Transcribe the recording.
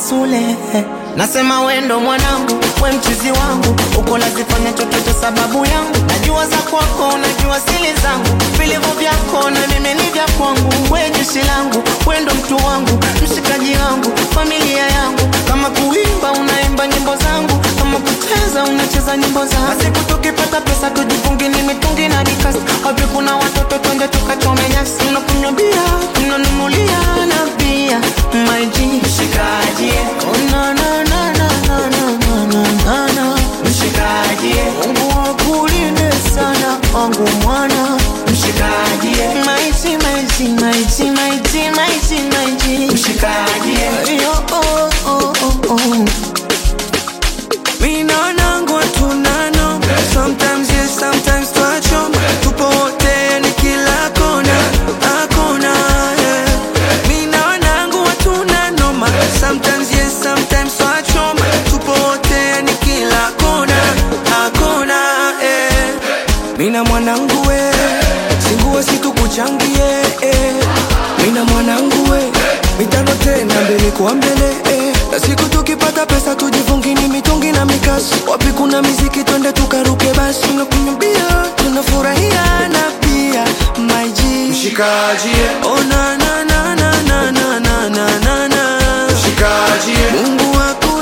Sule. Nasema wendo mwanangu, we mchizi wangu, uko nazifanya chochote sababu yangu. Najua za kwako, najua sili zangu, vilivyo vyako na mimi ni vya kwangu. We jeshi langu, wendo mtu wangu, mshikaji wangu, familia yangu. Kama kuimba unaimba nyimbo zangu, kama kucheza unacheza nyimbo zangu. Basi tukipata pesa tujifungi ni mitungi na dikasi. Wapi kuna watoto twende tukachome nyasi, tunakunywa bia, tunanunulia na bia. My G, mshikaji, oh na na na na na na na na na na mshikaji, Mungu akulinde sana wangu mwana mshikaji, my G, my G, my G, my G, my G, my G, mshikaji, yo oh oh oh oh. Mina nangu tunano Sometimes yes, sometimes twacho Tupo wote ni kila kona Hakuna yeah. Mina nangu tunanoma Sometimes yes, sometimes twacho Tupo wote ni kila kona Hakuna yeah. Mina mwanangu we Singuwe situkuchangie eh. Mina mwanangu we Mitano tena mbele kwa mbele eh. Na siku tukipata pesa tujifungi ni mitungi na mikasi Wapi kuna miziki twende tukaruke basi Tunakunywa bia tunafurahia na pia my G Mshikaji, Oh na na na na na na na na na mshikaji, Mungu wako